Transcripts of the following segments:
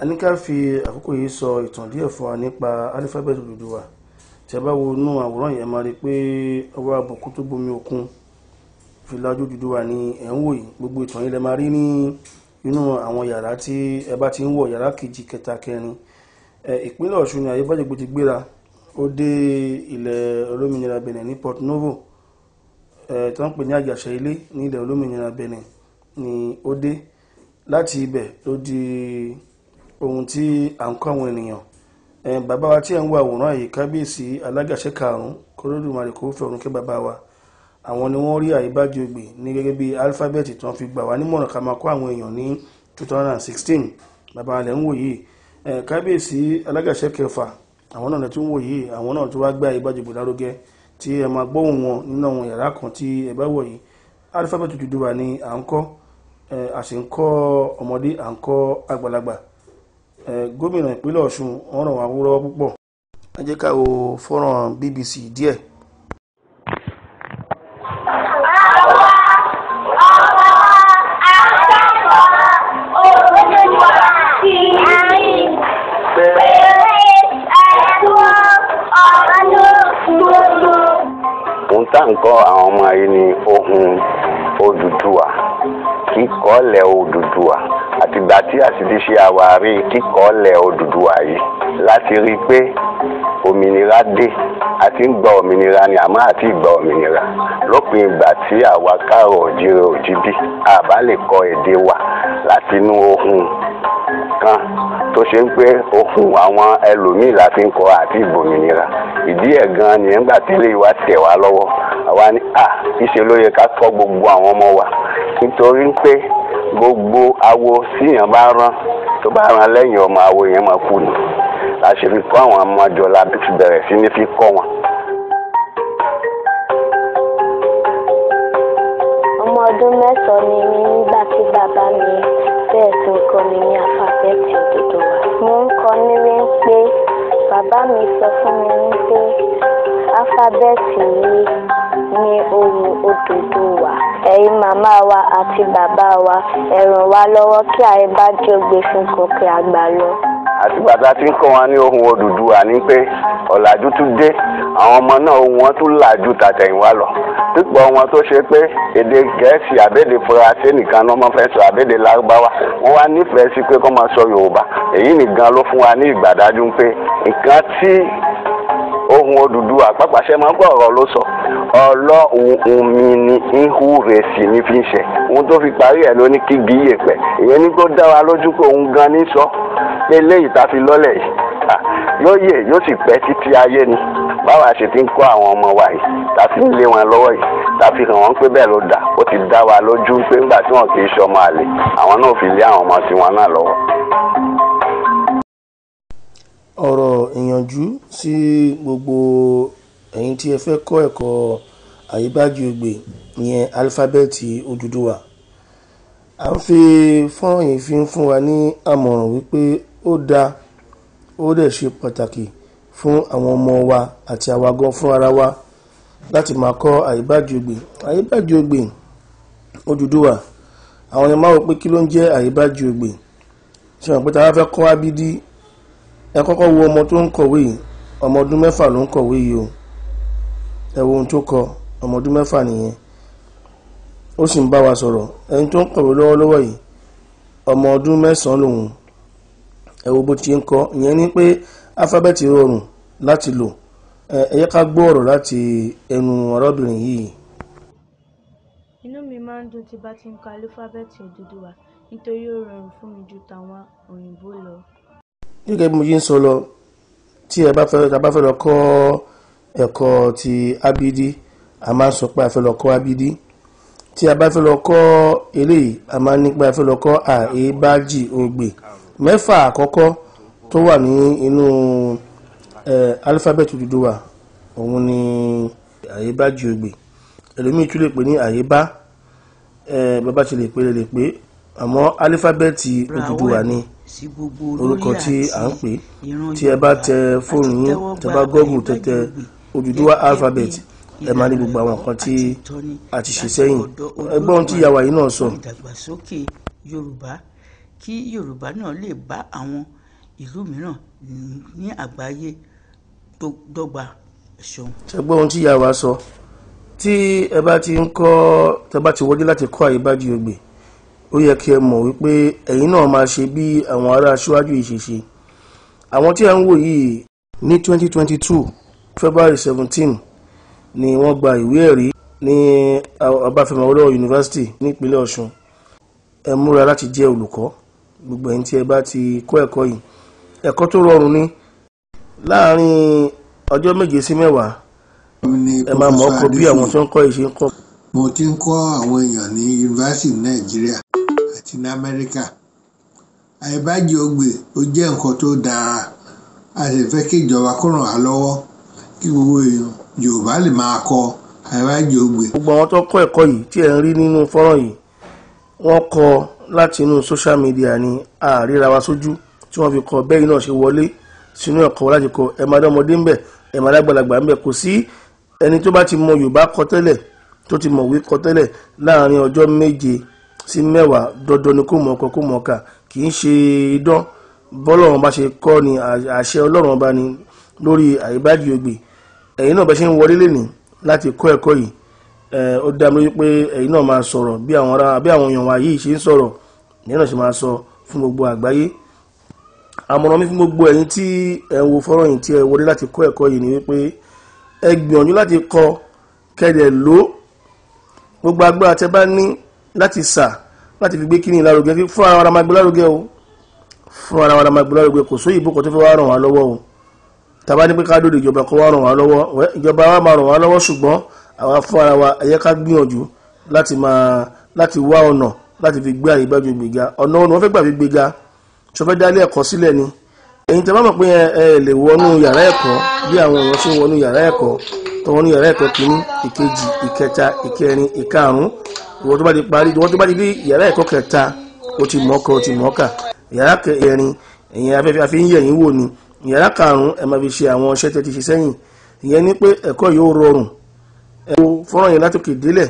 ní ká fi àkókò yìí sọ ìtàn díẹ̀ fún wa nípa alifábẹ́ẹ̀tì Odùduwà tí a bá wo inú àwòrán yẹn máa rí i pé ọwọ́ àbùkù tó bomi òkun fìlà ojú Odùduwà ni ẹ̀ ń wò yìí gbogbo ìtàn yìí lẹ máa rí ní inú àwọn yàrá tí ẹ bá ti ń wọ̀ yàrá kejì kẹta kẹrin ìpínlẹ̀ Ọ̀ṣun ni Ayébájẹ́gbé ti gbéra ó dé ilẹ̀ olómìnira Benin ní Port Novo tó ń pè ní àjàṣe ilé ní ilẹ̀ olómìnira Benin ni ó dé láti ibẹ̀ ló di ohun tí à ń kọ́ àwọn ènìyàn bàbá wa tí ẹ̀ ń wo àwòrán yìí kábíyèsí alágàṣe karùn-ún kólódùmarè kó fẹ́ ọ̀run kẹ́ bàbá wa àwọn ni wọ́n rí Ayébájẹ́gbé ní gẹ́gẹ́ bí alifábẹ́ẹ̀tì tó ń fi gbà wá nímọ̀ràn ká máa kọ́ àwọn èèyàn ní 2016 bàbá wa lẹ̀ ń wò yìí kábíyèsí alágàṣe kẹfà àwọn náà tún wò yìí àwọn náà tún wá gbé Ayébájẹ́gbé lárugẹ tí ẹ máa gbóhùn wọn nínú àwọn yàrá kan tí ẹ bá wọ̀ yìí alifábẹ́ẹ̀tì Odùduwà ni à ń kọ́ a sì ń kọ́ ọmọdé à ń kọ́ àgbàlagbà gómìnà ìpínlẹ̀ Ọ̀ṣun wọ́n ràn wá wúrọ́ púpọ̀ ẹ jẹ́ ká wo fọ́nrán BBC díẹ̀. ohun tá à ń kọ́ àwọn ọmọ yìí ni ohun Odùduwà kíkọ́lẹ̀ Odùduwà àtìgbà tí àṣìdí ṣe àwárí kíkọ́lẹ̀ Odùduwà yìí láti rí i pé òmìnira dé àti ń gba òmìnira ni àmọ́ àti ìgbà òmìnira lópin ìgbà tí àwa káàrọ̀ òjìrè òjìbí àbá lè kọ èdè wa láti inú ohun kan tó ṣe ń pé ohun àwọn ẹlòmíì la fi ń kọ àti ìgbòmìnira ìdí ẹ̀ gan ni nígbà tí ilé wa tẹ̀ wá lọ́wọ́ àwa ní à ìṣe ló yẹ ká kọ́ gbogbo àwọn ọmọ wa nítorí pé gbogbo awo síyàn bá rán tó bá rán lẹ́yìn ọmọ awo yẹn máa kú ni la ṣe fi kọ́ àwọn ọmọdé la fi bẹ̀rẹ̀ sí ní fi kọ́ wọn. ọmọ ọdún mẹ́sàn-án ni mí nígbà tí bàbá mi bẹ̀rẹ̀ sí ń kọ́ mi ní alifábẹ́ẹ̀tì Odùduwà. mo ń kọ́ ní wípé bàbá mi sọ fún mi wípé alifábẹ́ẹ̀tì yìí ní ohùn Odùduwà. ẹ̀yin màmá wa àti bàbá wa ẹ ràn wá lọ́wọ́ kí Ayébájẹ́gbé fún gòkè àgbà lọ. àtìgbà tá a ti ń kọ́ wọn ní ohùn Odùduwà ni pé ọ̀làjú tún dé àwọn ọmọ náà ohùn wọn tún làjú tàtẹ̀yìnwá lọ pípọ̀ wọn tó ṣe pé èdè gẹ̀ẹ́sì àbẹ́dẹ faransé nìkan náà máa fẹ́ sọ àbẹ́dẹ lárúbáwá wọ́n wá nífẹ̀ẹ́ sí pé kó máa sọ yorùbá èyí nìkan ló fún wa ní ìgbàdájú pé nǹkan tí ohun Odùduwà pàpàṣẹ máa ń gbọ́ ọ̀rọ̀ ló sọ ọlọ́hun mi ni ihu rẹ̀ sì ní fi ń ṣe ohun tó fi parí ẹ̀ ló ní kí gíyè pẹ̀ ìyẹn ní kó dá wa lójú pé òun gan ní sọ pé léyìí tá a fi lọ́lẹ̀ yìí yóò yè yóò sì pẹ́ títí ayé ni báwa ṣe ti ń kọ́ àwọn ọmọ wa yìí tá a fi ń lé wọn lọ́wọ́ yìí tá a fi hàn wọ́n pé bẹ́ẹ̀ ló dà ó ti dá wa lójú pé nígbà tí wọn kì í ṣọmọ àlè àwọn náà fi lé àwọn ọmọ tiwọn náà lọ́wọ́. ọ̀rọ̀ ìyànjú sí gbogbo ẹ̀yin tí ẹ fẹ́ kọ́ ẹ̀kọ́ Ayébájẹ́gbé ìyẹn alifábẹ́ẹ̀tì Odùduwà à ń fi fọ́nrán yìí fi ń fún wa ní àmọ̀ràn wípé ó dáa ó dẹ̀ ṣe pàtàkì fún àwọn ọmọ wa àti àwa gan fún ara wa láti máa kọ́ Ayébájẹ́gbé Ayébájẹ́gbé Odùduwà àwọn yẹn máa wò pé kí ló ń jẹ́ Ayébájẹ́gbé ṣe wọn pé tá a fẹ́ kọ́ abídí ẹ kọ́kọ́ wo ọmọ tó ń kọ̀wé yìí ọmọ ọdún mẹ́fà ló ń kọ̀wé yìí o ẹ wo ohun tó kọ ọmọ ọdún mẹ́fà nìyẹn ó sì ń bá wa sọ̀rọ̀ ẹni tó ń kọ̀wé lọ́wọ́lọ́wọ́ yìí ọmọ ọdún mẹ́sàn-án lòun ẹ wo bó ti ń kọ ìyẹn ni pé alifábẹ́ẹ̀tì rọrùn láti lò ẹ yẹ ká gbọ́ ọ̀rọ̀ láti ẹnu ọ̀rọ̀bìnrin yìí. inú mi máa ń dùn tí bá ti ń kọ alifábẹ́ẹ̀tì Odùduwà nítorí ó rọrùn fún mi ju tàwọn òyìnbó lọ. gẹ́gẹ́ bí mo yí ń sọ lọ tí ẹ bá fẹ́ tá a bá fẹ́ lọ kọ́ ẹ̀kọ́ ti abidi a máa ń sọ pé a fẹ́ lọ kọ́ abidi tí a bá fẹ́ lọ kọ́ eléyìí a máa ń ní pé a fẹ́ lọ kọ́ Ayébájẹ́gbé mẹ́fà àkọ́kọ́ tó wà ní inú alifábẹ́ẹ̀tì Odùduwà òun ni Ayébájẹ́gbé ẹlòmíì tún lè pè ní àyébá bàbá ti lè pè lè pè àmọ́ alifábẹ́ẹ̀tì Odùduwà ni orúkọ tí à ń pè tí ẹ bá tẹ fóònù yín tẹ bá gọ́gùn tẹ́tẹ Odùduwà alphabet ẹ máa ní gbogbo àwọn nǹkan tí a ti ṣe sẹ́yìn ẹgbọ́n tí ìyàwó yìí náà sọ. ìdàgbàsókè Yorùbá kí Yorùbá náà lè bá àwọn ìlú mìíràn ní àgbáyé tó dọ́gba ẹ̀ṣọ́. ṣẹgbẹ́ ohun tí ìyá wa sọ tí ẹ bá ti ń kọ́ tẹ bá ti wọlé láti kọ́ àyíbájú ògbè ó yẹ kí ẹ mọ̀ wípé ẹ̀yin náà máa ṣe bí àwọn ará aṣíwájú yìí ṣe ṣe àwọn tí a ń wò yìí ní 2022 February 17 ni wọ́n gba ìwé ẹ̀rí ní Ọbáfẹ́mi Awólọ́wọ̀ University nípínlẹ̀ Ọ̀ṣun ẹ múra láti jẹ́ olùkọ́ gbogbo ẹ̀yin tí ẹ bá ti kọ́ ẹ̀kọ́ yìí ẹ̀kọ́ tó rọrùn ni láàárín ọjọ́ méje sí mẹ́wàá ẹ máa mọ̀ ọkọ̀ bí àwọn tó ń kọ́ ìṣe ń kọ́. mo ti ń kọ́ àwọn èèyàn ní yunifásitì nàìjíríà àti ní amẹ́ríkà àìbájì ògbè ó jẹ́ nǹkan tó dára a sì fẹ́ kí ìjọba kó ràn wá lọ́wọ́ kí gbogbo èèyàn yorùbá lè máa kọ́ àìbájì ògbè. gbogbo àwọn tó kọ́ ẹ̀kọ́ yìí tí ẹ̀ ń rí nínú fọ́nrán yìí wọ́n kọ́ láti inú social media ní àríra wa sójú tí wọ́n fi kọ́ bẹ́ẹ̀ náà ṣe wọlé sínú ẹ̀kọ́ láti kọ́ ẹ̀ máa dánmọdé ń bẹ̀ ẹ̀ máa dágbàlagbà ń bẹ̀ kò sí ẹni tó bá ti mọ yorùbá kọ tẹ́lẹ̀ tó ti mọ̀wé kọ tẹ́lẹ̀ láàrin ọjọ́ méje sí mẹ́wàá dandan ni kó mọ̀ ọkọ kó mọ̀ ọkà kì í ṣe idán bọ́lọ́run bá ṣe kọ́ ni àṣẹ ọlọ́run bá ní lórí àyíbájú ògbè ẹ̀yin náà bá ṣe ń wọlé lẹ́nì láti kọ́ ẹ̀kọ́ yìí ó dá mi lójú pé ẹ̀yin náà máa sọ̀rọ̀ bí àwọn ará bí àwọn èèyàn wa yìí ṣe ń sọ̀rọ̀ ẹ̀yin náà ṣe máa sọ fún gbogbo àgbáyé àmọ̀ràn mi fún gbogbo ẹ̀yin tí ẹ̀ ń wo fọ́nrán yìí tí ẹ wọlé láti kọ́ ẹ̀kọ́ yìí ni wípé ẹ gbìyànjú láti kọ kẹ́dẹ̀ ló gbogbo agbára tẹ bá ní láti sà láti fi gbé kíní lárugẹ fún ara wa máa gbé lárugẹ o fún ara wa máa gbé lárugẹ kò sóyè ìbò kan tó fẹ́ wá ràn wá lọ́wọ́ o tàbá ní pé ká dòdò ìjọba kó wá ràn wá lọ́wọ́ ìjọba wa máa ràn wá lọ́wọ́ ṣùgbọ́n àwa fún ara wa ẹ yẹ ká gbìyànjú láti máa láti wá ọ̀nà láti fi gbé àyíbájú gbéga ọ̀nà ọ̀nà wọ́n fẹ́ gbà fi gbéga ṣọ fẹ́ dálé ẹ̀kọ́ sílẹ̀ ni ẹ̀yin tẹ́ bá mọ̀ pé ẹ lè wọnú yàrá ẹ̀kọ́ bí àwọn èèyàn ṣe ń wọnú yàrá ẹ̀kọ́ tó wọnú yàrá ẹ̀kọ́ kìíní ìkejì ìkẹta ìkẹrin ìkarùn-ún ìwọ tó bá ti parí ìwọ tó bá ti dé yàrá ẹ̀kọ́ kẹta ó ti mọ̀ọ́kọ ó ti mọ̀ọ́kà yàrá kẹrin ẹ̀yin afẹ́fẹ́ àfi ń yẹ̀yìn wò ni yàrá karùn-ún ẹ máa fi ṣe àwọn iṣẹ́ tẹ́ ti ṣe sẹ́yìn ìyẹn ni pé ẹ̀kọ́ yóò rọrùn ẹ wo fọ́nrán yẹn látòkè délẹ̀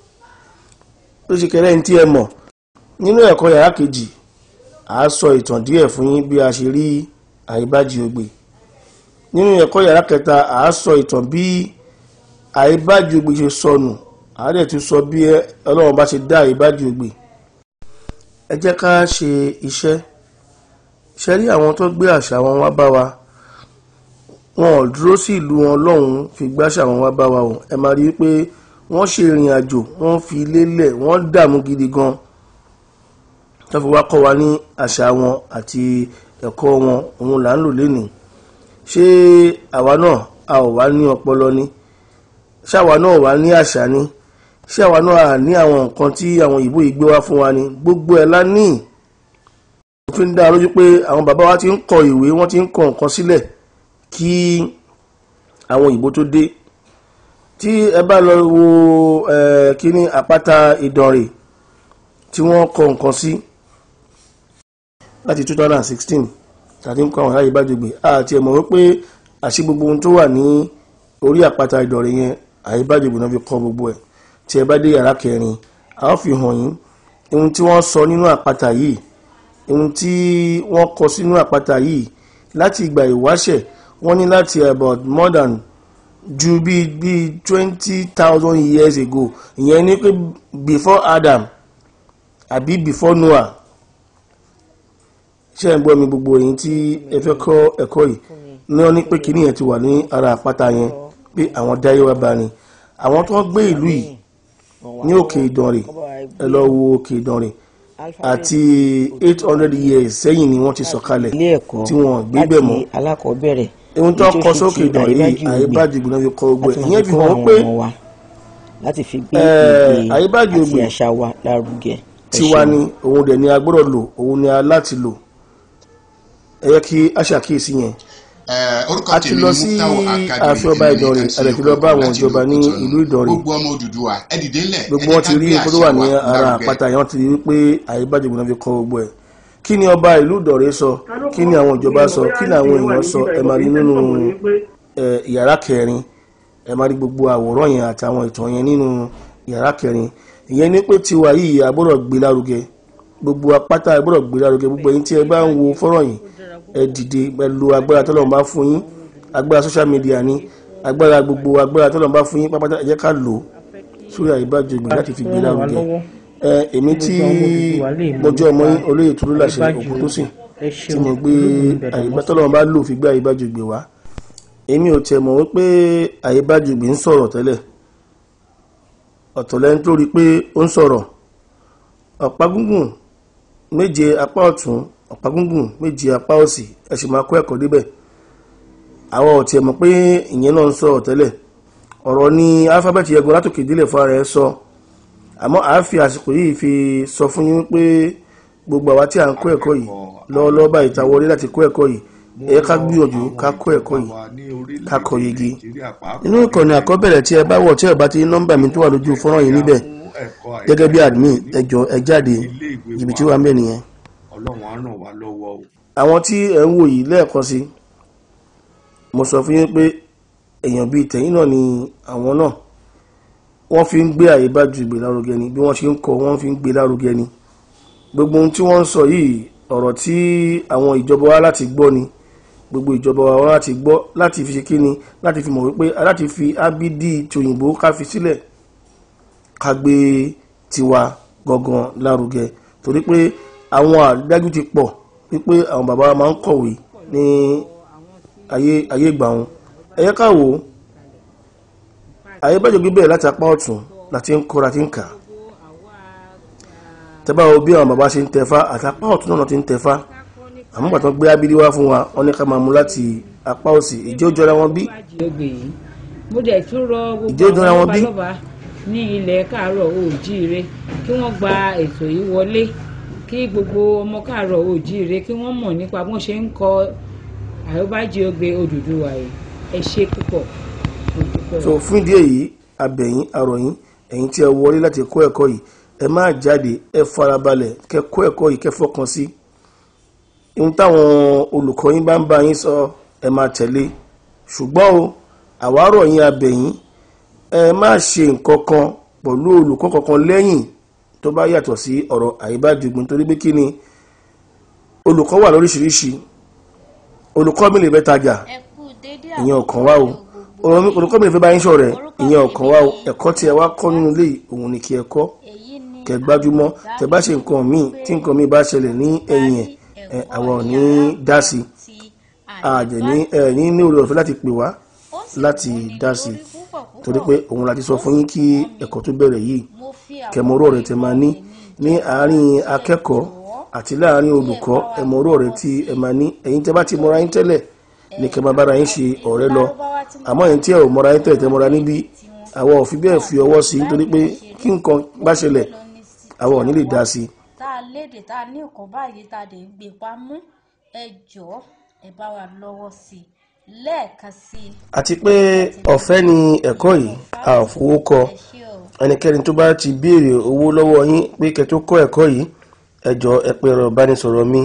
ó ṣe kẹrẹ́ ní tí ẹ mọ̀ nínú ẹ̀kọ́ yàrá kejì àá sọ ìtàn díẹ̀ fún yín bí a ṣe rí àyíbájú ògbè nínú ẹ̀kọ́ yàrá kẹta à á sọ ìtàn bí àyíbájú ògbè ṣe sọnù à á dẹ̀ tún sọ bí ọlọ́run bá ṣe dá àyíbájú ògbè ẹ jẹ́ ká ṣe iṣẹ́ ṣe rí àwọn tó gbé àṣà wọn wá bá wa wọn ò dúró sí ìlú wọn lọ́hùn fi gbáṣà wọn wá bá wa o ẹ máa rí i pé wọ́n ṣe ìrìn àjò wọ́n fi lélẹ̀ wọ́n dààmú gidi gan tó fi wá kọ́ wa ní àṣà wọn àti ẹ̀kọ́ wọn òun là ń lò lénìí ṣé àwa náà a ò wá ní ọpọlọ ni ṣé àwa náà wá ní àṣà ni ṣé àwa náà à ní àwọn nǹkan tí àwọn òyìnbó yìí gbé wá fún wa ni gbogbo ẹ̀ la ní mo fi ń dá lójú pé àwọn bàbá wa ti ń kọ ìwé wọ́n ti ń kọ nǹkan sílẹ̀ kí àwọn òyìnbó tó dé tí ẹ bá lọ wo kíní àpáta ìdànrè tí wọ́n kọ nǹkan sí láti 2016 tàbí nǹkan àwọn aráyé bá jògbè àti ẹ̀mọ̀ wípé àṣì gbogbo ohun tó wà ní orí àpáta ìdọ̀rẹ̀ yẹn àyíbájògbè náà fi kọ́ gbogbo ẹ̀ tí ẹ bá dé yàrá kẹrin a ó fi hàn yín ohun tí wọ́n sọ nínú àpáta yìí ohun tí wọ́n kọ sínú àpáta yìí láti ìgbà ìwáṣẹ̀ wọ́n ní láti about more than ju bíi bíi twenty thousand years ago ìyẹn ní pé before Adam àbí before Noah ṣé ẹ̀ ń gbọ́ mi gbogbo èyí tí ẹ fẹ́ kọ́ ẹ̀kọ́ yìí ní wọ́n ní pé kíní yẹn ti wà ní ara àpáta yẹn pé àwọn dáyé wá bá ní àwọn tó ń gbé ìlú yìí ní òkè ìdànrè ẹ lọ wo òkè ìdànrè àti eight hundred years sẹ́yìn ni wọ́n ti sọ̀kalẹ̀ tí wọ́n gbé bẹ̀ mọ́ alákọ̀ọ́bẹ̀rẹ̀ ohun tó kọ sókè ìdànrè yìí àyíbájú ìgbìnà fi kọ gbogbo ẹ̀ ìyẹn fi hàn pé láti fi gbé Eh, èdè Àyíbájú àti Ògbè àṣà wa lárugẹ. Ẹ tiwa ṣeun. ni òun dẹ̀ ni a gbọ́dọ̀ lò òun ni a láti lò ẹ yẹ kí a ṣàkíyèsí yẹn orúkọ a ti tèmi lọ ni sí Muftau Academy ààfin ọba èmi ni Ìdànrè MC a dẹ̀ ti lọ bá àwọn láti ìjọba ní Òkútọ́nù. ìlú Ìdànrè gbogbo ọmọ Odùduwà ẹ dìde ńlẹ̀ gbogbo ẹ wọn jẹ́ ti ká rí gbé nǹkan tó àṣà wà ní wa ara lárugẹ. àpáta yẹn wọ́n ti rí wípé àyíbájú ìgbìnà fi kọ gbogbo ẹ̀ kí ni ọba ìlú Ìdànrè sọ kí ni àwọn ìjọba sọ kí ni àwọn èèyàn sọ ẹ máa rí nínú ẹ, yàrá kẹrin ẹ máa rí gbogbo àwòrán yẹn àtàwọn ìtàn yẹn nínú yàrá kẹrin ìyẹn ní pé tiwa yìí a gbọ́dọ̀ gbé lárugẹ gbogbo apáta ẹ gbọ́dọ̀ gbé lárugẹ gbogbo ẹ̀yin tí ẹ bá ń wo fọ́nrán yìí ẹ dìde pẹ̀lú agbára tọ́lọ́run bá fún yín agbára social media ni agbára gbogbo agbára tọ́lọ́run bá fún yín pápátá ẹ jẹ́ ká lò ó sórí àyíbájú ìgbìn láti fi gbé lárugẹ ẹ èmi tí mo jẹ́ ọmọ yín olóyè tó ló láṣẹ òkú tó sìn tí mo gbé àyíbá tọ́lọ́run bá lò fi gbé àyíbájú ìgbìn wá èmi ò tiẹ̀ mọ̀ wípé àyíbájú ìgbìn ń sọ̀rọ̀ tẹ́lẹ̀ ọ̀tọ̀ lẹ́ni tó rí pé ó ń sọ̀rọ̀ ọ̀pá gúngùn méje apá ọ̀tún ọ̀pá gúngùn méje apá òsì ẹ sì máa kó ẹ̀kọ́ débẹ̀ àwọn ò tiẹ̀ mọ̀ pé ìyẹn náà ń sọ̀rọ̀ tẹ́lẹ̀ ọ̀rọ̀ ní alifábẹ́ẹ̀tì ẹgbẹ́ látòkè délẹ̀ fún ara ẹ sọ àmọ́ à á fi àsìkò yìí fi sọ fún yín pé gbogbo àwa tí à ń kó ẹ̀kọ́ yìí lọ́wọ́lọ́wọ́ báyìí ta wọlé láti kó ẹ̀kọ́ yìí ẹ ká gbìyànjú ká kó ẹ̀kọ́ yìí ká kọ yege nínú ìkànnì àkọ́bẹ̀rẹ̀ tí ẹ bá wọ̀ tí ẹ bá ti ní nọ́mbà mi tó wà lójú fọ́nrán yìí níbẹ̀ gẹ́gẹ́ bí admin ẹjọ́ ẹ jáde jìbìtì wà ń bẹ̀ nìyẹn. ọlọ́run á ràn wá lọ́wọ́ o. àwọn tí ẹ ń wò yìí lẹ́ẹ̀kan sí mo sọ fún yín pé èèyàn bíi tẹ̀yìn náà ni àwọn náà wọ́n fi ń gbé àyíbájú ìgbé lárugẹ ni bí wọ́n ṣe ń kọ wọ́n fi ń gbé lárugẹ ni gbogbo ohun tí wọ́n ń sọ yìí ọ̀rọ̀ tí àwọn ìjọba wa láti gbọ́ ni gbogbo ìjọba wa láti gbọ́ láti fi ṣe kí ni láti fi mọ̀ wípé láti fi ábídí tòyìnbó ká fi sílẹ̀ ká gbé tiwa gangan lárugẹ torí pé àwọn àdájú ti pọ̀ wípé àwọn bàbá wa máa ń kọ̀wé ní ayé ayé ìgbà wọn ẹ̀yẹ́ ká wò ó àyíbájú gbé bẹ̀rẹ̀ láti apá ọ̀tún láti ń kọ́ láti ń kà tẹ́bá wo bí àwọn bàbá ṣe ń tẹ̀fá àti apá ọ̀tún náà ti ń tẹ̀fá àmọ́ pàtó gbé abídí wá fún wa wọ́n ní ká máa mú láti apá òsì ìjẹ́ ó jọra wọn bí. mo dẹ̀ tún rọ Ìjẹ́ ó gbogbo jọra àwọn wọn bí? lọ́balọ́ba ní ilẹ̀ káàárọ̀ oòjíire kí wọ́n gba ètò yìí wọlé kí gbogbo ọmọ káàárọ̀ oòjíire kí wọ́n mọ̀ nípa bó ṣe ń kọ àyọ́bájí ogbe Odùduwà yìí ẹ ṣe púpọ̀ mo dúpẹ́. so fún ìdí èyí abẹ̀yìn àròyìn ẹ̀yin tí ẹ wọlé láti kọ́ ẹ̀kọ́ yìí ẹ má jáde ẹ farabalẹ̀ kẹ́ kọ́ ẹ̀kọ́ yìí kẹ́ fọkàn sí ohun táwọn olùkọ́ yín bá ń bá yín sọ ẹ máa tẹ̀lé ṣùgbọ́n o àwárọ̀ yín abẹ̀yìn ẹ má ṣe nǹkan kan pẹ̀lú olùkọ́ kankan lẹ́yìn tó bá yàtọ̀ sí ọ̀rọ̀ àyíbájúgbìn torí pé kí ni olùkọ́ wà lóríṣiríṣi olùkọ́ mi lè fẹ́ tajà ìyẹn ò kàn wá o Olùkọ́- olùkọ́ mi lè fẹ́ bá yín ṣọ̀rẹ́ ìyẹn ò kàn wá o ẹ̀kọ́ tí ẹ wá kọ́ nínú ilé yìí, òun ni kí ẹ kọ́ kẹ gbájúmọ́ tẹ bá ṣe nǹkan míì tí nǹkan míì bá ṣẹlẹ̀ ní ẹ̀yìn ẹ̀ ẹ̀ àwọn ò ní dá sí i àjẹ́ ní ẹ̀ ní ní orí ọ̀fẹ́ láti pè wá láti dá sí i torí pé òun láti sọ fún yín kí ẹ̀kọ́ tó bẹ̀rẹ̀ yìí kẹmọ́rọ́ rẹ̀ tẹ máa ní ní àárín akẹ́kọ̀ọ́ àti láàárín olùkọ́ ẹ̀mọ́rọ́ rẹ̀ tí ẹ máa ní ẹ̀yin tẹ bá ti mọ́ra yín tẹ́lẹ̀ ní kẹ máa bára yín ṣe ọ̀rẹ́ lọ àmọ́ ẹ̀yin tí ẹ ò mọ́ra yín tẹ́lẹ̀ tẹ mọ́ra níbí àwọn ò fi bẹ́ẹ̀ fi ọwọ́ sí i torí pé kí nǹkan bá ṣẹlẹ̀ àwọn ò ní lè dá sí i tá a léde tá a ní nǹkan báyìí tá a dẹ̀ ń gbé pamọ́ ẹ jọ̀ọ́ ẹ bá wa lọ́wọ́ sí i lẹ́ẹ̀kan sí i. àti pé ọ̀fẹ́ ni ẹ̀kọ́ yìí a ò fowó kọ ẹnikẹ́ni tó bá ti béèrè owó lọ́wọ́ yín pé kẹ́ tó kọ́ ẹ̀kọ́ yìí ẹ jọ̀ọ́ ẹ pe ẹ̀rọ ìbánisọ̀rọ̀ mi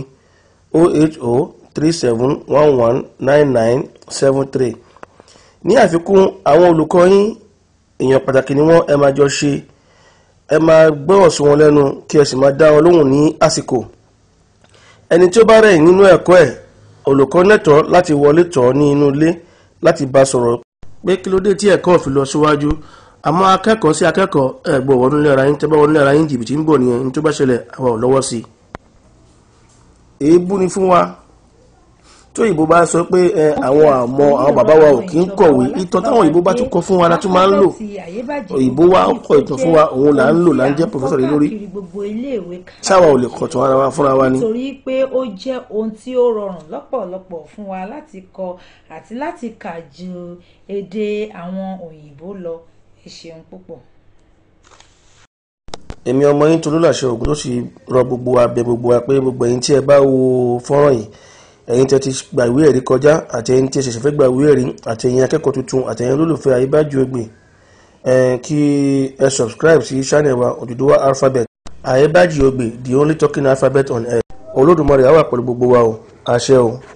08037119973 ní àfikún àwọn olùkọ́ yín èèyàn pàtàkì ni wọ́n ẹ máa jọ ṣe ẹ máa gbọ́rọ̀ sí wọn lẹ́nu kí ẹ sì máa dá wọn lóhùn ní àsìkò ẹni tí ó bá rẹ̀ nínú ẹ̀kọ́ ẹ̀ olùkọ́ nẹ́tọ̀ọ́ láti wọlé tọ̀ ọ́ ní inú ilé láti bá sọ̀rọ̀ pé kí ló dé tí ẹ̀kọ́ ò fi lọ síwájú àmọ́ akẹ́kọ̀ọ́ sí akẹ́kọ̀ọ́ ẹ̀ gbọ́ wọnú ilé ara yín tẹ́ bá wọnú ilé ara yín jìbìtì ń bọ̀ nìyẹn ní tó bá ṣẹlẹ̀ àwa ò lọ́wọ́ sí i. èébú ni fún wa tó òyìnbó bá sọ pé ẹ àwọn àmọ́ àwọn bàbá wa ò kí ń kọ̀wé ìtàn táwọn òyìnbó bá tún kọ fún wa la tún máa ń lò òyìnbó wa ń kọ ìtàn fún wa òun là ń lò là ń jẹ́ pòfẹ́sọ̀ lé lórí káàkiri gbogbo iléèwé ṣáwa ò lè kọ̀tàn ara wa fúnra wa ni. nítorí pé ó jẹ́ ohun tí ó rọrùn lọ́pọ̀lọpọ̀ fún wa láti kọ àti láti kà ju èdè àwọn òyìnbó lọ ẹ ṣeun púpọ̀. èmi ọmọ yín tó lólàṣẹ ògùn tó sì rọ gbogbo abẹ gbogbo wa pé gbogbo ẹ̀yin tí ẹ bá wo fọ́nrán yìí ẹ̀yin tẹ́ ti gba ìwé ẹ̀rí kọjá àti ẹ̀yin tí ẹ ṣẹ̀ṣẹ̀ fẹ́ gba ìwé ẹ̀rí àti ẹ̀yin akẹ́kọ̀ọ́ tuntun àti ẹ̀yin olólùfẹ́ àyíbájú ẹgbẹ́ ẹ̀ kí ẹ subscribe sí channel wa Odùduwà alphabet àyíbájú ẹgbẹ́ the only talking alphabet on earth olódùmarè á wà pẹ̀lú gbogbo wa o àṣẹ o.